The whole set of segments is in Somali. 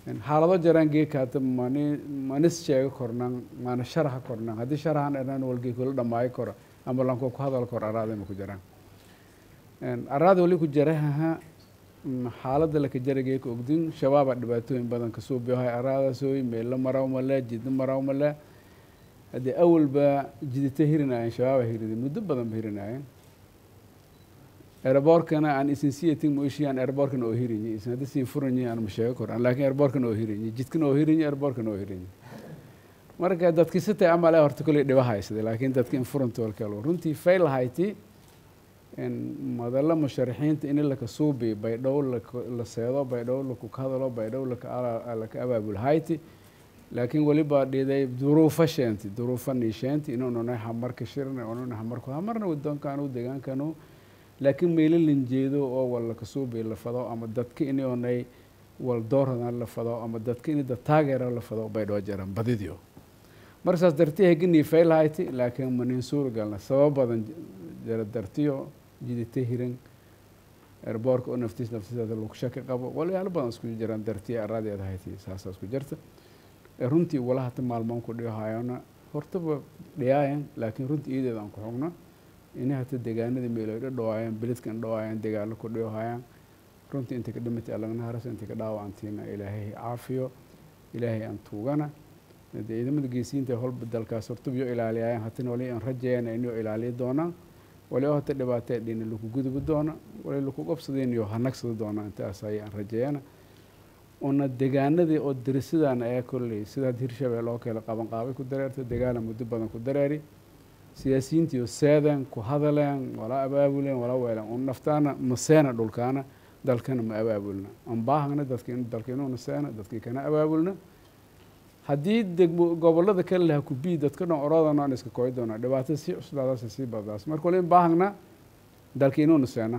xaalado jaraan geeka hata mani manis sheego kornan mana sharaxa kornan haddii sharaxan dhanaan walgii kula dhamaayo koro ama lanko ku hadal koro araada ma ku jaraan araada wali ku jarahaha xaaladda laka jarageeka ogdin shabaaba dhibaatooyin badan kasoo biyohay araadasooy meelo maraw male jidna maraw male haddii awalba jidita hirinaayeen shabaaba hirida muddo badan ba hirinaayeen airborkana aan isin siyatin moishiyan airborkana oo hirinyi isin haddi siin furanyi aan ma sheego koran laakin airborkana oo hirinyi jidkana oo hirinyi airborkana oo hirinyi marka dadki sitay amale horta kolley dhiba haysada laakiin dadki in furanta walkalo runtii fail hayti madalla musharaxiinta in laka suubi baydhow la seedo baydhow laku hadalo baydhow laka abaabul hayti laakiin weliba dhiday duruufa sheenti duruufa niisheenti inununay hamarka shirna ununa hamarku hamarna wadonkanu deegaankanu laakiin meelo linjeedo oo wal laka suubi la fado ama dadka inonay wal doorhadan la fado ama dadka in dad taageera la fado baydhoo jaran badidio marka saas dartiya heginii fail hayti laakiin manin suuragalna sabab badan jara dartiyo jidita hiran erboorka oo naftiis naftiisaada lagu shaki qabo walyaalo badan isku jiraan dartiya araadeeda hayti saasaa isku jirta runtii wala hata maalmoon ku dhihayona hortaba dhiyaayan laakiin runtii iyadeeda aan ku xogno inay hata deegaanada meelo dhadhawaayaan beledkan dhawaayaan degaano ku dhihayaan runtii inta ka dhimatay allagna haras inta ka dhaawacantiina ilaahay caafiyo ilaahay aan tuugana dee ciidamada geesiinta holba dalkaas hortaba yo ilaaliyayaan hatina wali aan rajayana inuu ilaaliyo doonaan wali oo hata dhibaatee dhina laku gudubi doona wali laku qabsadeen iyo hanagsada doona intaas ayaan rajayana una degaanadii oo dirisidaan ayaa kolley sidaad hirshabeel oo kale qaban qaabay ku dareerta degaana muddo badan ku dareeri siyaasiyiintiiyo seedeen ku hadaleen walaa abaabuleen walaa weeleen un naftaana maseena dhulkaana dalkana ma abaabulna an baahagna dadki dalka inuuna seena dadkii kana abaabulna haddii degmo gobolada kale laha kubii dadka dhan orodana aan iska koy doonaa dhibaatada sii cuslaadaas sii baddaas marka wali in baahagna dalka inuuna seena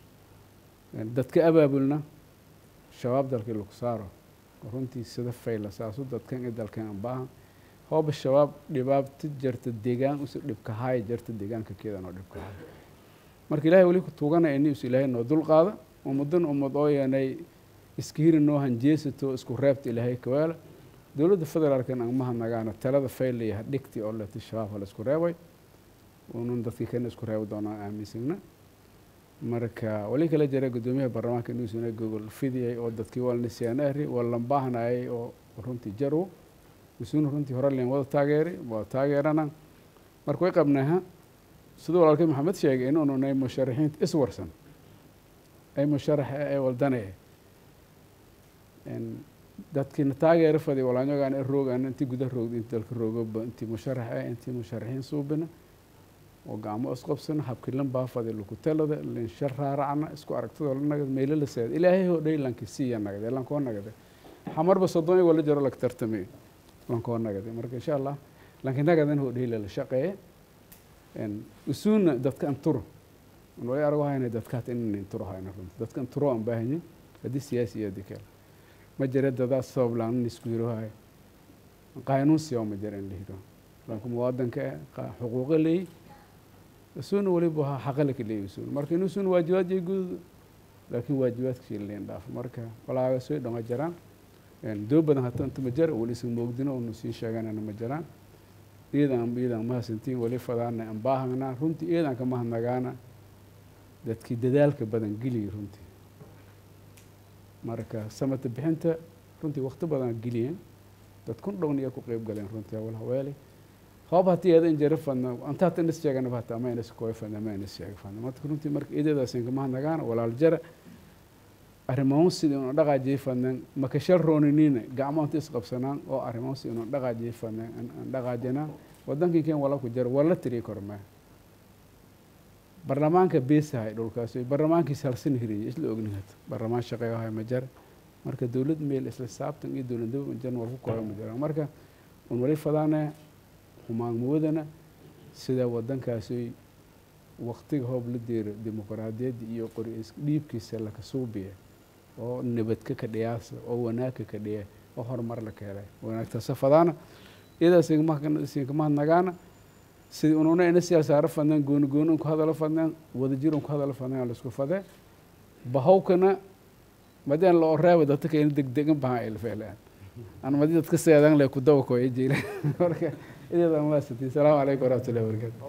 dadka abaabulna shabaab dalkii lagu saaro runtii sida fayla saasu dadkan iyo dalkan an baahan hooba shabaab dhibaabta jarta deegaan usi dhibka haaya jarta deegaanka keedan oo dhibka haaya marka ilahay weli ku tuugana ini us ilaahay noo dul qaada ummadan ummad oo yanay iska hiri noo hanjeesato isku reebta ilaahay kawaala dowladda federaalkan aan mahanagaana talada fayla iyo hadhigti oo leti shabaab hala isku reebay unun dadkii kana isku reebi doonaan aaminsagna marka wali kala jira guddoomiyaha baarlamaanka inuusuna gogol fidiyay oo dadkii walnisyaanaari walan baahnayay oo runtii jarwo isuuna runtii hore len wada taageeri waa taageerana marka way qabnaaha siduu walaalkay maxamed sheegay inuununay musharaxiinta iswarsan ay musharaxa ee waldanaya dadkiina taageero fadi walaanyogaan e roogaan intii guda roogda inti dalka roogoba intii musharax eh intii musharaxiin suubina oo gacmo isqobsana habkilan baafadi laku talada linshar raaracna isku aragtadoo la nagad meelo la seeda ilaahay hodhay lanki siiya nagade lankoo nagade xamarba soddon i wala jaro laka tartamay lankoo nagade marka insha allah lanki nagadan hodhay lala shaqeeye usuuna dadka anturo wali arago hayna dadkaat inan inturo hayna runti dadka anturo aan baahanyin haddii siyaasi iyo haddii kale ma jira dadaa sabab laanan isku hiro hayo qaanuun siyaa ma jira in la hiro lanku muwaadanka eh xuquuqa leeyi isuuna waliba ha xaqalaka leeyi isuuna marka in isuuna waajibaad iyo gududo laakiin waajibaadkii leen dhaafo marka walaaga soo dhama jiraan doo badan hata inta ma jira wali isan moogdino unu sii sheeganana ma jiraan iyadan iyadan mahadsantiin wali fadaana aan baahanaa runtii iyadan ka mahadnagaana dadkii dadaalka badan geliyay runtii marka samata bixinta runtii wakti badan geliyeen dad kun dhown iya ku qeyb galeen runtii awal haweeli hoob hatii eeda in jara fadna anta hata inas sheeganaba hata ama inas kooy fadna ama inas sheega fadna marka runtii marka iidadaasin kama hadnagaana walaal jara arrimahan sidii unu dhaqaajiyay fadneen makashal rooniniina gacmo inta isqabsanaan oo arrimahan si unu dhaqaajiyay fadneen aan dhaqaajinaa wadankii keen wala ku jara wala tiri kormee barlamaanka beesahay dhulkaas barlamaankiis halsan hiriyay isla ognin hata barlamaan shaqeeyo hay ma jara marka dowlad meel isla saabtan iyo dowladnimo jan wal ku kooyo ma jiraan marka un wali fadaane humaanmoodana sida wadankaasi waktiga hoob la deero dimuqraadiyadda iyo qori dhiibkiisa laka suubiya oo nabadka ka dhiyaasa oo wanaagka ka dhiya oo horumar la keelay wanaagtaasa fadaana iyadaas inkama hadnagaana sidii ununa ina siyaasaaro fadneen gooni gooni un ku hadalo fadneen wadajir un ku hadalo fadneen laisku fadee bahawkana madeen loo reebo dadka ka in degdegan bahan ilfeelaan aan madi dadka seedan le ku daba koya jiila marka iyadan waa sitii salaamu calaykum waraxmatullahi wabarakatu